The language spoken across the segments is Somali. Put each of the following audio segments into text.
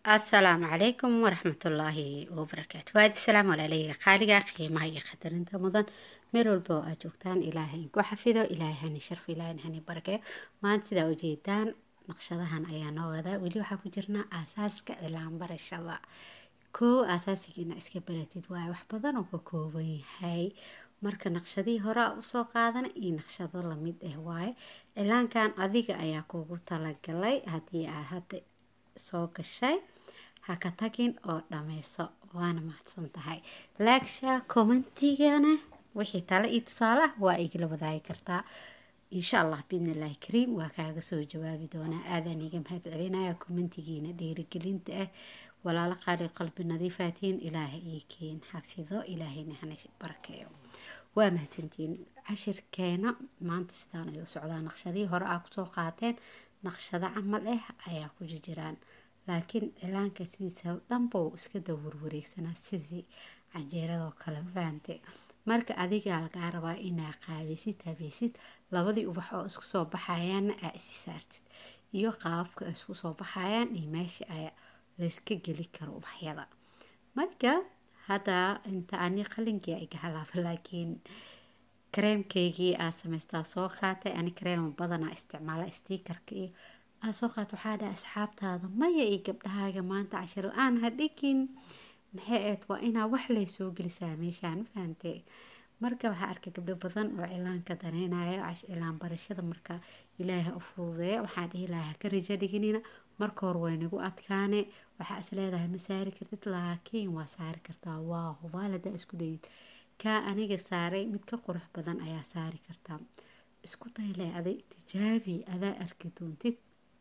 asalaamu calaykum waraxmatullaahi wabarakaatu waadi salaam walaaleyga qaaliga qiimaha iyo qadarinta mudan meel walba oo aad joogtaan ilaahay ku xafido ilaahay hani sharfo ilaahay hani barakeeyo maanta sidaa ujeedaan naqshadahan ayaa noo wadaa weli waxaa ku jirnaa aasaaska cilaan barashada koo asaasigiina iska baratid waaye wax badan oo ka kooban yahay marka naqshadihii hore a usoo qaadana iyo naqshado lamid ah waaye cilaankan adiga ayaa kugu talagalay haddii aad hadda soo gashay ha ka tagin oo dhameyso waana mahadsan tahay laagsha commentigana wixii tale iyo tusaale ah waa igala wadaagi kartaa insha allah biidni illaahi kariim waa kaaga soo jawaabi doonaa aadaan iga mahad celinaya commentigiina dhiirigelinta ah walaalo qaali qalbi nadiifaatiin ilaahay ii keen xafido ilaahayna hana barakeeyo waa mahadsantiin cashirkeena maanta sidaan ayuu socdaa naqshadihii hore aa kusoo qaateen naqshado camal ah ayaa ku jiraan laakiin cilaanka sidiisa dhanba uu iska dawurwareegsanaa sidii canjeeradoo kale faante marka adigaa lagaa rabaa inaa qaabaysid habeysid labadii ubax oo isku soo baxayaanna aa isi saartid iyo qaababka isku soo baxayaan iyo meesha a layska geli karo ubaxyada marka hadda inta ani qalinkii iga halaaba laakiin kareemkaygii aa samaystaa soo qaatay ani kareema badanaa isticmaala stiikarka iyo aa soo qaat waxaa dhaha asxaabtaada maya iyo gabdhahaaga maanta cashir la-aan ha dhigin maxay eed waa inaa wax lay soo gelisaa meeshaan fahante marka waxaa arkay gabdho badan oo cilaanka daneynayo cilaan barashada marka ilaaha u fududeeya waxaa dhihi lahaa ka rajo dhiginina marka hore waynagu adkaane waxaa is leedahay ma saari kartid laakiin waa saari kartaa waa hubaal hadaa isku dayid kaa aniga saaray mid ka qurux badan ayaa saari kartaa isku dayle aday tijaabi adaa arki doontid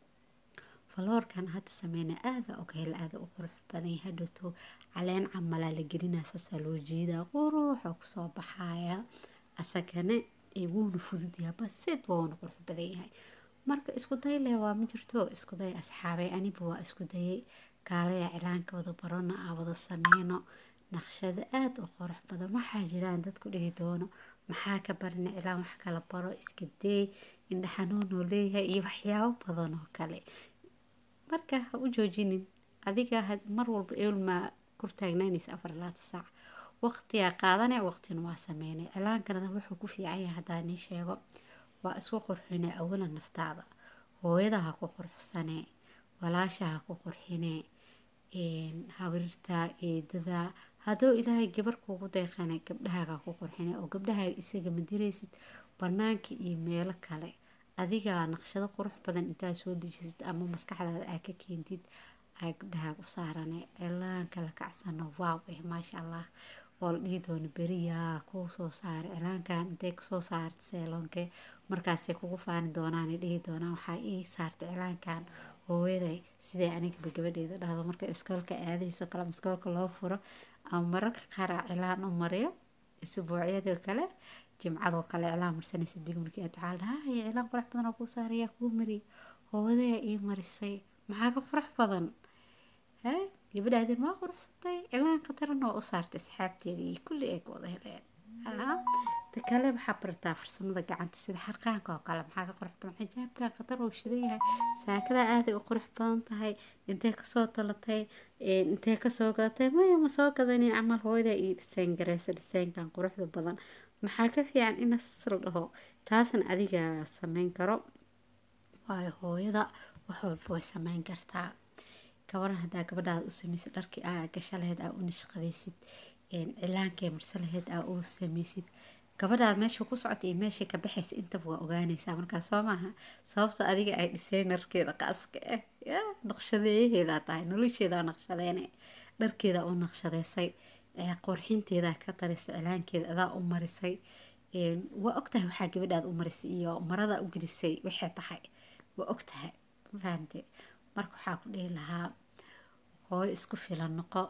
faloorkan hadda sameyna aada oghel aada u qurux badan hadhowto caleen camalaa la gelinaa saasaa loo jeedaa quruxoo kusoo baxaya asagana wuuna fududyaha basid wauna qurux badan yahay marka isku dayle waa ma jirto isku day asxaabay aniba waa isku dayay kaalaya cilaanka wada barona aa wada sameyno naqshado aada u qurux badan waxaa jiraan dadku dhihi doono maxaa ka barina cilaan wax kala baro iska deey indha xanuunoo leeyahay iyo waxyaabo badan oo kale marka ha u joojinin adiga mar walba eulmaa kurtaagnaanaysa afar laata saac waqtigaa qaadane waqtina waa sameynay cilaankana wuxuu ku fiican yahay haddaa nii sheego waa isku qurxine awalan naftaada hooyada ha ku qurxsanee walaasha ha ku qurxinee habriirta eedada hadduu ilaahay gabar kuugu deeqane gabdhahaaga ku qurxine oo gabdhahaaga isaga madiraysid banaanka iyo meelo kale adigaa naqshado qurux badan intaa soo dejisid ama maskaxdaada aa ka keentid aa gabdhahaaga u saarane cilaanka la kacsano waaw eh maasha allah oo la dhihi doono beriyaa kuu soo saaray cilaankan intay kasoo saarta seeloonke markaasay kugu faani doonaan dhihi doonaan waxaa ii saartay cilaankan hooyaday siday anigaba gabadheeda dhahdo marka iskoolka aadayso kale iskoolka loo furo ama mararka qaar aa cilaan u mariyo isbuucyadoo kale jimcadoo kale cilaan marsanaysa digmarkii aad waxaa la dhahaa cilaan qurux badan oo kuu saarayaa kuu mariy hooyadaa ii marisay maxaa ka furax badan ha gabadhaadeen waa quruxsatay cilaan qataran oo u saartay asxaabteeda iyo kulli ay ka wada heleen ta kale waxaa barataa farsamada gacanta sida xarqaanka oo kale maxaa ka qurux badan xijaabkan qatar oo shidan yahay saakada aaday u qurux badan tahay intee kasoo talatay intee kasoo gadatay maya ma soo gadanin camal hooyada iyo dhiseen gareysa dhiseenkan quruxda badan maxaa ka fiican in la dhaho taasna adiga sameyn karo waayo hooyada wax walba way sameyn kartaa gabaran hadaa gabadhaada u sameysid dharkii aa gasha laheyd aa u nashqadaysid cilaankee marse laheyd aa u sameysid gabadhaad meesha ku socota iyo meesha ka baxaysa intaba waa ogaanaysaa markaa soo maaha sababto adiga ay dhiseynerkeeda qaaska ah ya naqshadeeyaheedaa tahay nolosheedaa naqshadeene dharkeeda u naqshadeysay qorxinteedaa ka tarisay cilaankeeda adaa u marisay waa ogtahay waxaa gabadhaad u marisay iyo marada u gelisay waxay tahay waa ogtahay mafahante marka waxaa ku dhihi lahaa hooyo isku filan noqo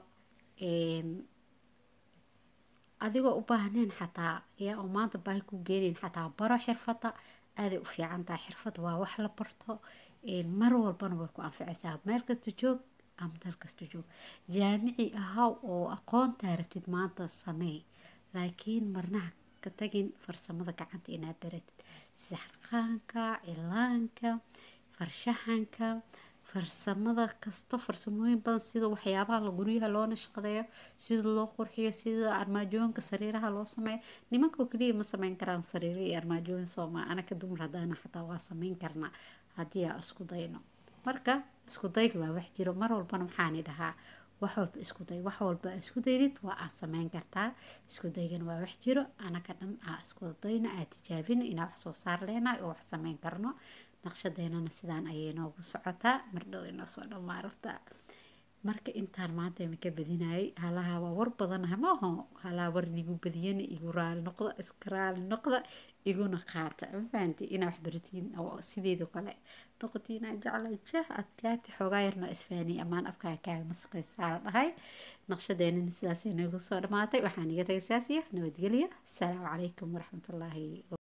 adigoo u baahneen xataa yaa oo maanta baahi ku geenayn xataa baro xirfada aaday u fiican tahay xirfad waa wax la barto mar walbana way ku anficaysaa meel kasta joog ama dal kasta joog jaamici ahaw oo aqoontaa rabtid maanta sameey laakiin marnaha ka tagin farsamada gacanta inaad baratid sida xarqaanka cilaanka farshaxanka farsamada kasta farsamooyin badan sida waxyaabaha la guryaha loo nashqadeeyo sida loo qurxiyo sida armaajooyinka sariiraha loo sameeyo nimankoo keliya ma sameyn karaan sariiro iyo armaajooyin sooma anaka dumar haddaana xataa waa sameyn karnaa haddii aa isku dayno marka isku dayga waa wax jiro mar walbana waxaani dhahaa wax walba isku day wax walba isku daydid waa aad sameyn kartaa isku daygana waa wax jiro anaka dhan aa isku dayno aa tijaabino inaa wax soo saar leenahay oo wax sameyn karno naqshadeenana sidaan ayay noogu socotaa mardhow inoo soo dhammaarafta marka intaan maanta imika badinayay halaha waa war badanaha maaho halaha war igu badiyana igu raali noqda iska raali noqda iguna qaata mafahanti inaa wax baratiin oo sideedo kale noqotiina jecla jah adkaati xoogaa yarno isfaani amaan afkaa kaaga masuqaysaa la dhahay naqshadeenana sidaasay noogu soo dhammaatay waxaan iga tagay saasiya nabadgelya asalaamu calaykum waraxmatullaahi